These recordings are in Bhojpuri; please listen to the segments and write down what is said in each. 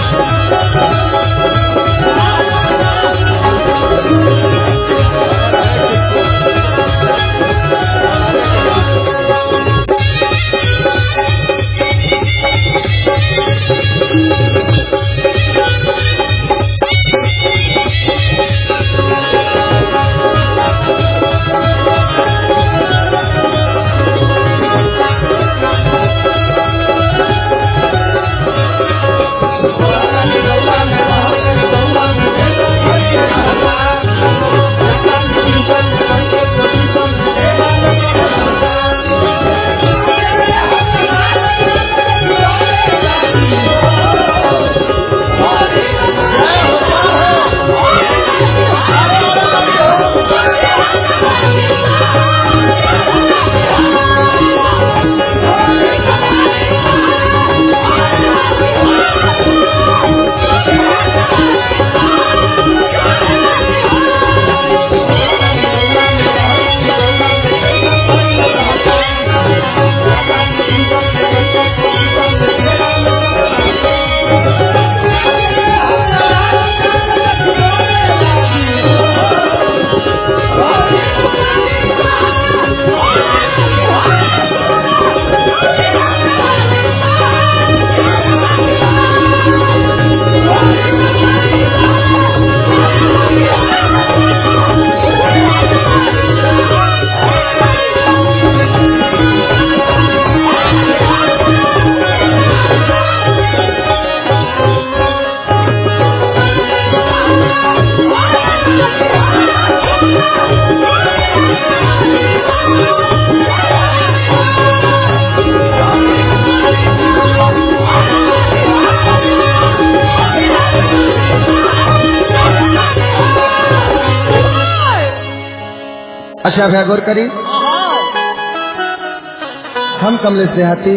अच्छा भैया गौर करी हम कमलेश देहाती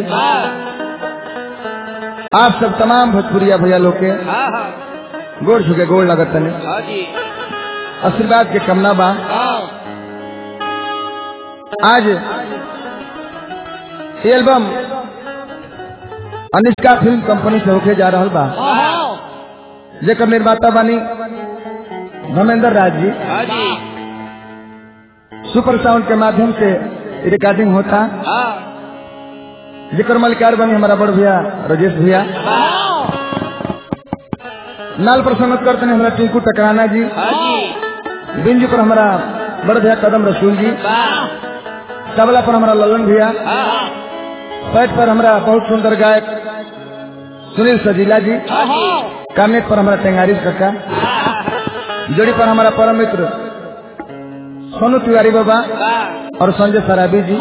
आप सब तमाम भोजपुरिया भैया लोग के हाँ हाँ गोड़ झुके गोड़ लगत तने हाँ जी आशीर्वाद के कमना बा हाँ आज ये एल्बम अनिष्का फिल्म कंपनी से होके जा रहल बा हाँ जेकर निर्माता बानी धर्मेंद्र राज जी हाँ जी सुपर साउंड के माध्यम से रिकॉर्डिंग होता हाँ जेकर मलिकार बनी हमारा बड़ भैया राजेश भैया नाल पर संगत करते हैं हमारा टिंकू टकराना जी हाँ जी बिंजू पर हमारा बड़ भैया कदम रसूल जी तबला पर हमारा ललन भैया हाँ पैट पर हमारा बहुत सुंदर गायक सुनील सजीला जी हाँ जी कामेट पर हमारा टेंगारी काका जोड़ी पर हमारा परम मित्र सोनू तिवारी बाबा और संजय सराबी जी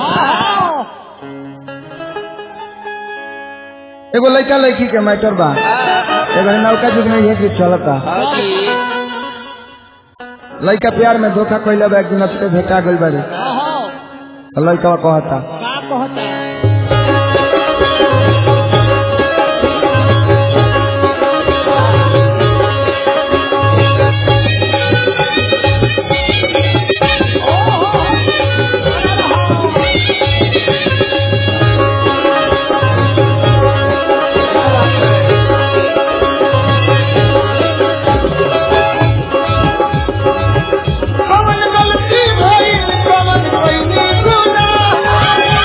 एगो लड़का लड़की के मैटर बा एगो नौका युग में ये गीत चलता हाँ जी लड़का प्यार में धोखा कैले बा एक दिन से भेटा गइल बारे लड़का कहता कवन गलती भइल कवन कइनी गुनाह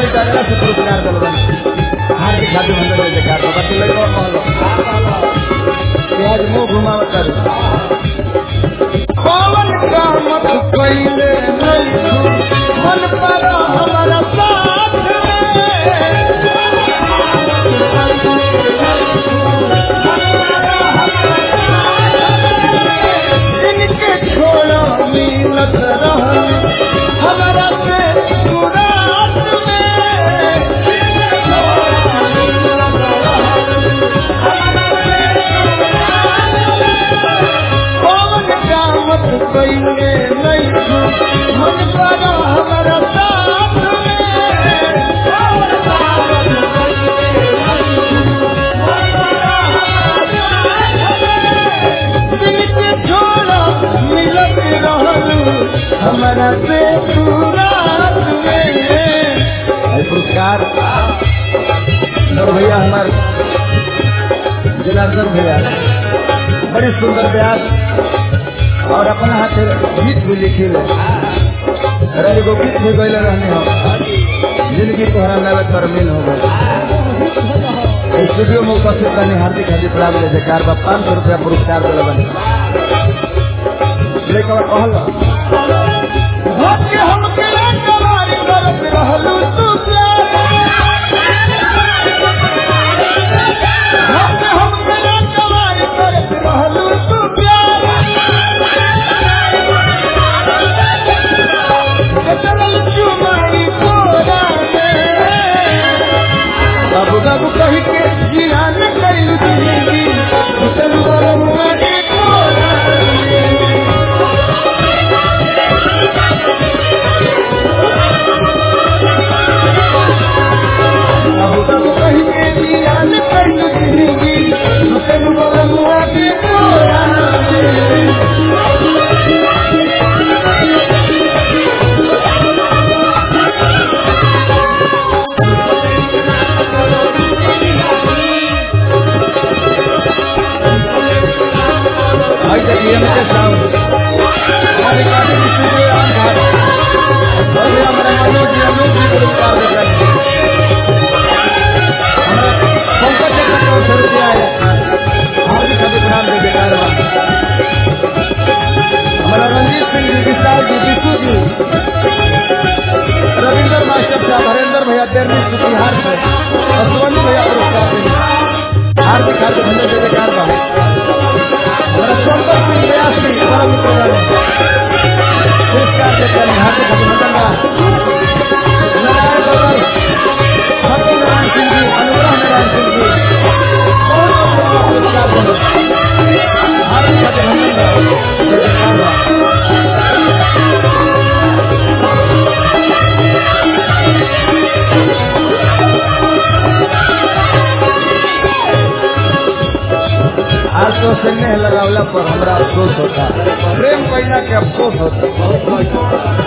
डागरा से पुरस्कार दिल बन हार्दिक हार्दिक मंडल में जकार बाबा के लड़का कहलो कि आज मुंह घुमाव कर पवन का मत पहले नहीं मन पर हमारा साथ इनके छोड़ा मिलत रहल हमारा से सुरात पवन का मत पहले नहीं मन पर हमारा साथ इनके छोड़ा मिलत रहल हमारा से सुरात में पुरस्कार और भैया हमारे जनार्दन भैया बड़ी सुंदर बयान और अपना हाथ गीत भी लिखी ले रवि को गीत भी गए रहने हो जिंदगी तोहरा नगद पर मिल हो गए स्टूडियो में उपस्थित करने हार्दिक हार्दिक प्रणाम ले जयकार बा पाँच सौ रुपया पुरस्कार दिल बने लेकिन कहल भक्ति हम के कवारी करत रहलू तू भक्ति हम के कवारी करत रहलू तू प्यार चल चुमारी कोरा बाबू बाबू कही के जियान कैलू जिंदगी चल बरमुआरी कोरा बाबू बाबू कही के जियान कैलू जिंदगी चल बरमुआरी कोरा भाई देखिए मेरे साउंड हमारे काफी स्टूडियो आन था और ये हमारे मनोज जी अनूप जी पुरस्कार दे रहे हैं हमारा पंकज जी का सौ रुपया है हार्दिक अभिनंदन दे बेकार हमारा रंजीत सिंह जी विशाल जी विशु जी रविंदर मास्टर साहब हरेंद्र भैया देरनी सुतिहार से और सोनी भैया पुरस्कार देंगे हार्दिक हार्दिक धन्यवाद दे बेकार बा हमारा संपर्क सिंह व्यास जी परम मित्र पुरस्कार देते हैं हार्दिक अभिनंदन बा नारायण गौरव सत्यनारायण सिंह जी अनुग्रह नारायण सिंह जी बहुत बहुत पुरस्कार देंगे हार्दिक अभिनंदन बा जय जयकार बा आज तो स्नेह लगावला पर हमरा अफसोस होता प्रेम कैला के अफसोस होता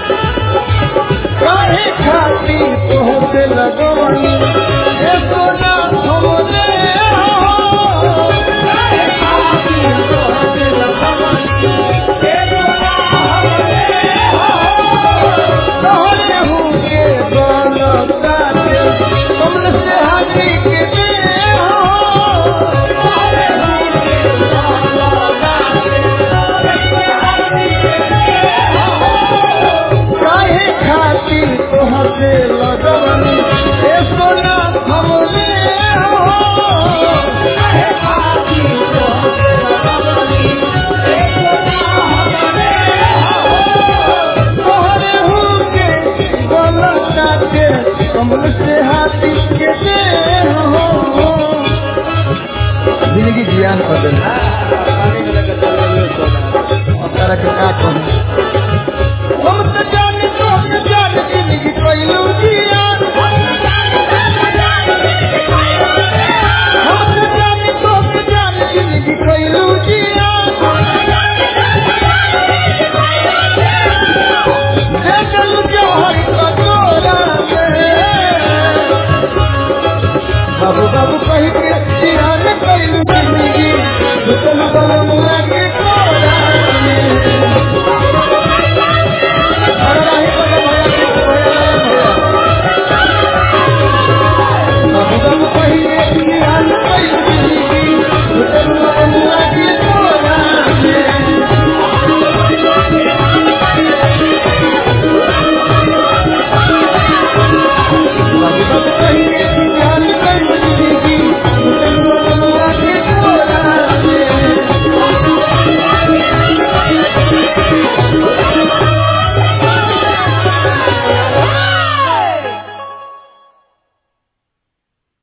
काहे खाती तोहते लगवनी ए सोना हमने हो काहे खाती तोहते लगवनी ए सोना हमने हो तोहरे हूँ के गलता के कमल से हाथी के दे हो तोहरे हूँ के गलता काहे खातिर तोहसे लगवनी ए सोना हमने हो काहे खातिर तोहसे लगवनी ए सोना हमने हो तोहरे हुके गलता के कमल से हाथी के दे हो जिंदगी जियान कर देना तरह के का कहूँ